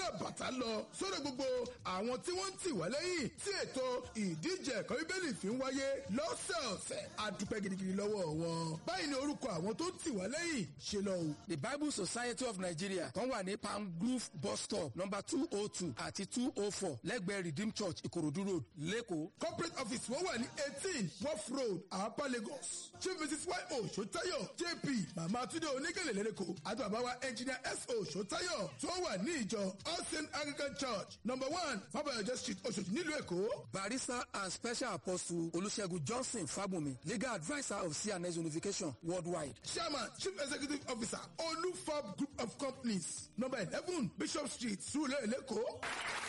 ràbàtà lọ sórí gbogbo àwọn tí wọ́n ń tì wá lẹ́yìn tí ètò ìdíje ẹ̀kọ́ bíbélì fi ń wáyé lọ́sẹ̀ọ̀sẹ̀ àdúpẹ́ gidigidi lọ́wọ́ wọn. báyìí ni orúkọ àwọn tó ń tì wá lẹ́yìn ṣe lọ o. the bible society of nigeria kan wà ní palm grove bus stop number two oh two àti two oh four lẹ́gbẹ̀ẹ́ redeem church ìkòròdú road lẹ́kọ̀ọ́. corporate office wọ́n wà ní eighteen wharf road àpá lagos chief mrs y.o. sotayo jp mama tunde onígèlè lẹ́lẹ́kọ̀ọ́ àti bàbá wa engineer s.o. sotayo tó wà ní ìjọ all saint anglican church number one fabayọjọ street oṣooṣi nílùú èkó. barrister and special apostle olùṣègùn johnson fábùnmi legal adviser of cns unification worldwide. chairman chief executive officer olufab group of companies number eleven bishop street surulere lẹ́kọ̀ọ́.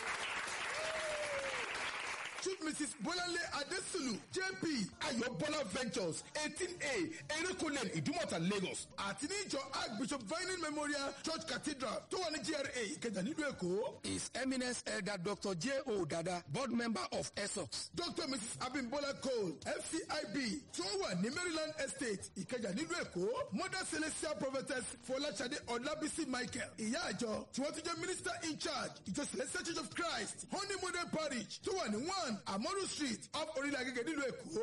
Chief Mrs. Bolanle Adesulu JP Ayobola Ventures eighteen A Erékùnlé Ìdúmọ̀tà Lagos àti níjọ Archbishop Vining Memorial Church Cathedral tó wà ní GRA Ìkẹjà nílùú Èkó. his eminence elder dr j o dada board member of esox. Dr. Mrs. Abimbola Cole FCIB tí wọ́n wà ní Maryland Estate Ìkẹjà nílùú Èkó. Mother Celestial Prophetess Fọláṣadé Ọlábísí Michael ìyá àjọ tí wọ́n ti jẹ́ minister in charge ìjọ Celestial Church of Christ Honey Model Parish tó wà ní one Amoru Street off Orílẹ̀ Agége nílùú Èkó.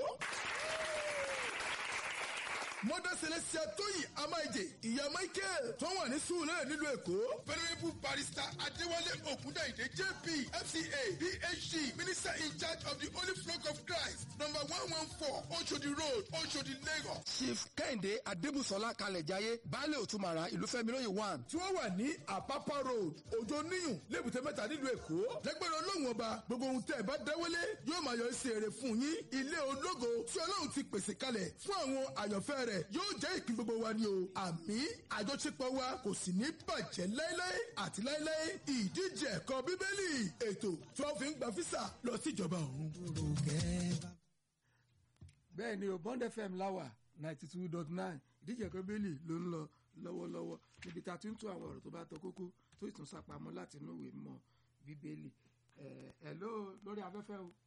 Mother Celestia Tóyìn Amáìjè, ìyá Michael tó wà ní Sùúrẹ́ nílùú Èkó. Venerable Barrister Adéwálé Ògúndàìdé JP FCA PhD Minister in charge of the Holy Flock of Christ number one one four Oshodi Road Oshodi Lagos. chief kẹ́hìndé adébùsọ̀lá kalẹ̀jáyé baálé òtúmọ̀ra ìlúfẹ́milóye one. Tí wọ́n wà ní Àpápá Road Òjò Níyùn Lébùté Mẹ́ta nílùú Èkó. Lẹ́gbẹ̀rún Ọlọ́run ọba gbogbo ohun tẹ́ ẹ bá dáwọ́lé yóò máa yọ sí èrè fún yín. Ilé ológo tí Ọlọ́run ti pèsè kalẹ̀ fún àwọn àyànfẹ́ rẹ̀ yóò jẹ́ ìpín gbogbo wa ni o. Àmì àjọṣepọ̀ wa kò sì ní bàjẹ́ láéláé àti láéláé. Ìdíje ẹ̀kọ́ Bíbélì ètò tí wọ́n fi ń gba físà lọ síjọba ọ̀run. bẹ́ẹ̀ ni o bond fm láwà ninety two dot nine ìdíje ẹ̀kọ́ bẹ́ẹ̀lì ló ń lọ lọ́wọ́lọ́wọ́ níbi tá a ti ń tún àwọn ọ̀rọ̀ tó bá tọ kókó tó ìtún sapamọ́ láti inú ìwé mọ́ bíbélì ẹ̀ ẹ̀ ló lórí afẹ́fẹ́ o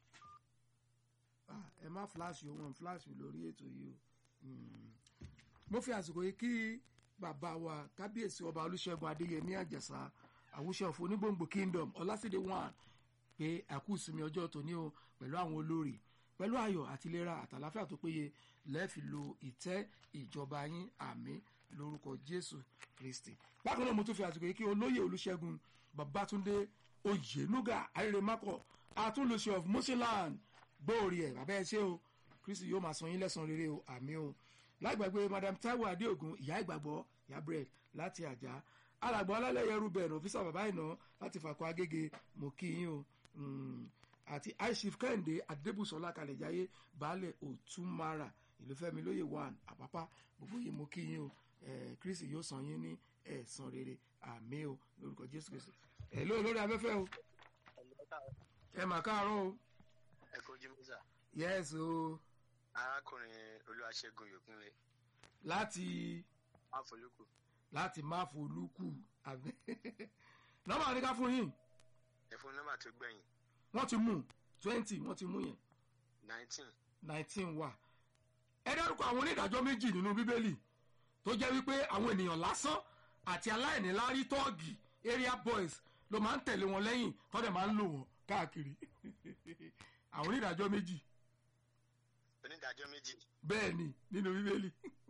Ah, ẹ má fíláṣì o wọn fíláṣì lórí ètò yìí o Mm. mo fi àsìkò yìí kí bàbá wa kábíyèsí ọba olùṣègùn adéyẹmí àjàsà àwùṣe ọ̀fọ̀ onígbòǹgbò kingdom ọlásídé one pé àkú ìsinmi ọjọ́ tòní o pẹ̀lú àwọn olórí pẹ̀lú ayọ̀ àti ìlera àtàláfíà tó péye lẹ́ẹ̀fi lo ìtẹ́ ìjọba yín àmì lórúkọ jésù kristi bákan náà mo tún fi àsìkò yìí kí olóyè olùṣègùn babatunde oyenuga arírèmákọ àtúnlùṣe of mosheland gbóòrì ẹ̀ bàbá ẹ ṣé o kristi yóò máa san yín lẹ́san rere o àmì o láìgbàgbé madam taiwo adéògùn ìyá ìgbàgbọ́ ìyá bread láti àjà alàgbọ́ alálẹ̀yẹ ruben ọ̀fíìsà bàbá ìná láti fàkọ́ agége mo kí yín o Mm, àti aishif kẹ́hìndé adébùsọ̀lá kalẹ̀jáyé baálẹ̀ òtúmara ìlúfẹ́mi lóye one àpápá gbogbo yìí mo kí yín o Eh, kristi yóò san yín ní ẹ̀san rere àmì o lórúkọ jésù kristi ẹ̀ ló lórí afẹ́fẹ́ o ẹ mà káàárọ̀ o ẹ kojú mísà yes o arákùnrin olúwaṣẹ́gun yòókùnlé láti máfolúkù láti má folúkù àbí nọ́mbà ní ká fún yín ẹfún nọ́mbà tó gbẹ̀yìn wọ́n ti mú twenty wọ́n ti mú yẹn nineteen nineteen wà ẹ dárúkọ àwọn onídàájọ́ méjì nínú bíbélì tó jẹ́ wípé àwọn ènìyàn lásán àti aláìníláárí tọ́ọ̀gì area boys ló máa ń tẹ̀lé wọn lẹ́yìn tó dẹ̀ máa ń lò wọ́n káàkiri àwọn onídàájọ́ méjì onídàájọ́ méjì bẹ́ẹ̀ ni nínú bíbélì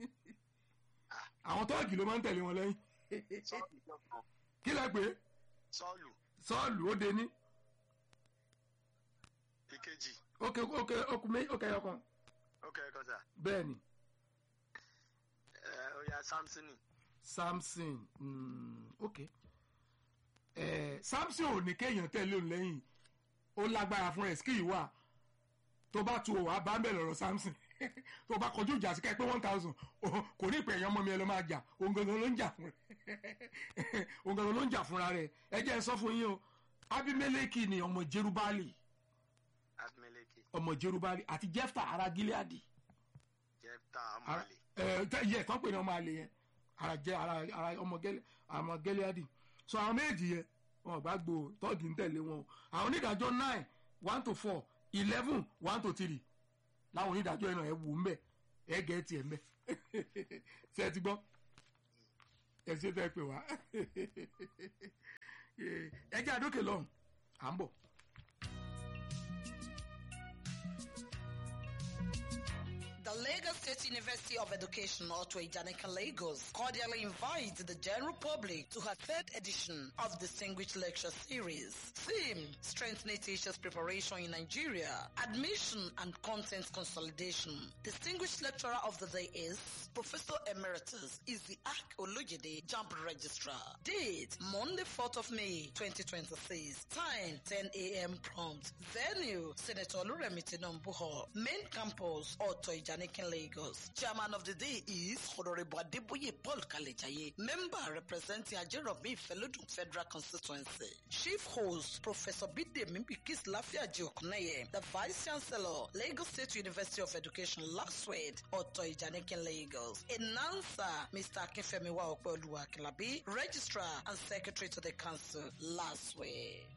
àwọn tọ́ọ̀gì ló máa ń tẹ̀lé wọn lẹ́yìn sọ́ọ̀lù kankan kí lẹ pé sọ́ọ̀lù sọ́ọ̀lù ó de ní ìkejì ókè ókè ókè mé ókè ọkàn ókè ẹ̀kọ́ sà bẹ́ẹ̀ ni ẹ ó yá samsoni samson mm, ok eh, samson ò ní kéèyàn tẹ̀lé òun lẹ́yìn ó lágbára fún ẹ̀ skill wà tó bá tu òwà bá ń bẹ̀ lọ́rọ̀ samson tó bá kọjú ìjà sí ká ẹ pé one thousand kò ní ìpè èèyàn ọmọ mi ẹ lọ máa jà òun gangan ló ń jà fún rẹ òun gangan ló ń jà fúnra rẹ ẹ jẹ́ ẹ sọ fún yín o abimeleki ni ọmọ jerubali abimeleki ọmọ jerubali àti jefta ara gileadi jefta ara amali ẹ tẹ yẹ tán pè ní ọmọ àlè yẹn ara jẹ ara ara ọmọ gẹlẹ ọmọ gẹlẹadi so àwọn méjì yẹn wọn bá gbó tọ́ọ̀gì ń tẹ̀lé wọn o àwọn onídàájọ́ nine one to four eleven one to three láwọn onídàájọ́ yẹn náà ẹ wò ń bẹ̀ ẹ gẹ̀ tiẹ̀ ń bẹ̀ ṣe ẹ ti gbọ́ ẹ ṣe tẹ́ pè wá Eh, ẹ jẹ́ àdókè lọ́hùn à ń bọ̀. The Lagos State University of Education, Otto Ijanika Lagos, cordially invites the general public to her third edition of Distinguished Lecture Series. Theme, Strengthening Teachers' Preparation in Nigeria, Admission and Content Consolidation. Distinguished Lecturer of the Day is Professor Emeritus Isiaq Olujide, Jump Registrar. Date, Monday, 4th of May, 2026. Time, 10 a.m. prompt. Venue, Senator Oluremi Tinubu Hall. Main campus, Otto Ijanikin, Lagos. Chairman of the day is Honorable Adeboye Paul Kalejaye, member representing Ajerobi Felodun Federal Constituency. Chief host, Professor Bidemi Bikis Lafiaji Okuneye, the Vice Chancellor, Lagos State University of Education, Last Word, Otto Ijanikin, Lagos. Announcer, Mr. Akinfemi Waokwe Oluwakilabi, Registrar and Secretary to the Council, Last Word.